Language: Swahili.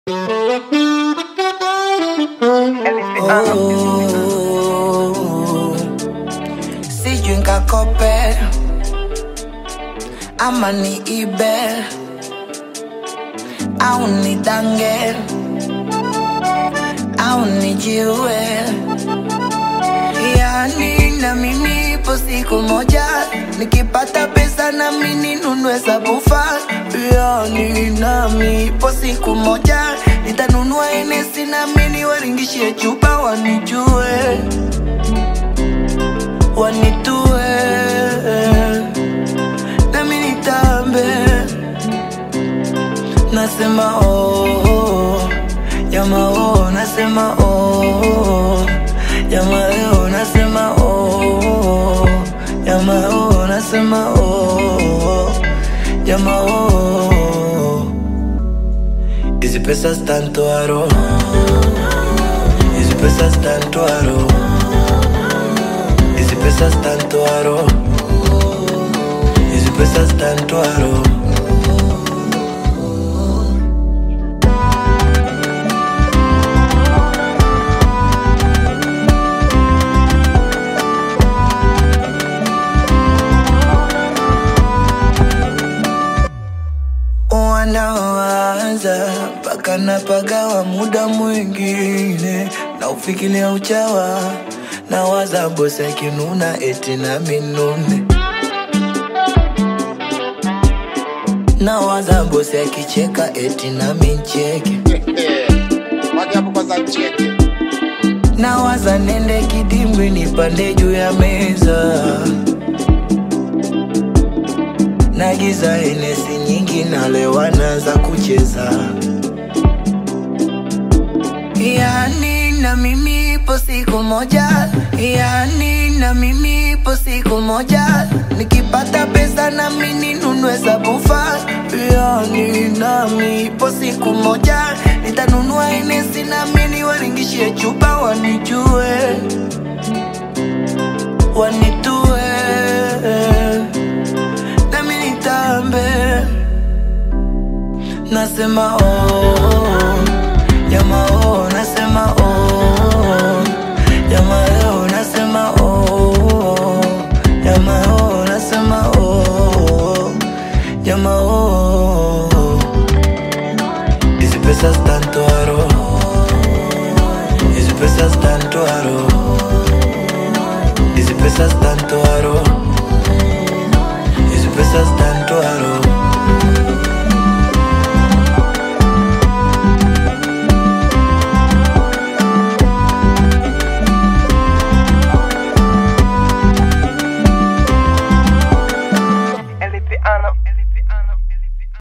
Oh, sijui nkakope ama ni ibe au ni dange au ni jiwe yani na mimi ipo siku moja nikipata pesa na mimi ninunue sabufa yani nami ipo siku moja nitanunua enesi na mimi waringishie chupa wanijue wanitue nami nitambe nasema oh, yama oh, nasema oh, yama leo nasema oh, yama oh, nasema oh, yama oh. Hizi pesa stantoaro, hizi pesa stantoaro, hizi pesa stantoaro, hizi pesa stantoaro. wanawaza mpaka napagawa muda mwingine na ufikiria uchawa na waza bosi akinuna eti na minune na waza bosi akicheka eti na mincheke Wage hapo kwanza cheke. na waza nende kidimbwi nipande juu ya meza nagiza enesi nyingi nalewana za kucheza yani na mimi ipo siku moja yani na mimi ipo siku moja nikipata pesa na mimi ninunue sabufa yani nami ipo siku moja nitanunua enesi na mimi waringishie chupa wanijue wanitue nami nitambe nasema oh, yama oh, nasema oh, yama leo nasema oh, yama oh, nasema oh, yama oh. Hizi pesa stantoaro, hizi pesa stantoaro, hizi pesa stantoaro, hizi pesa stantoaro. El piano, el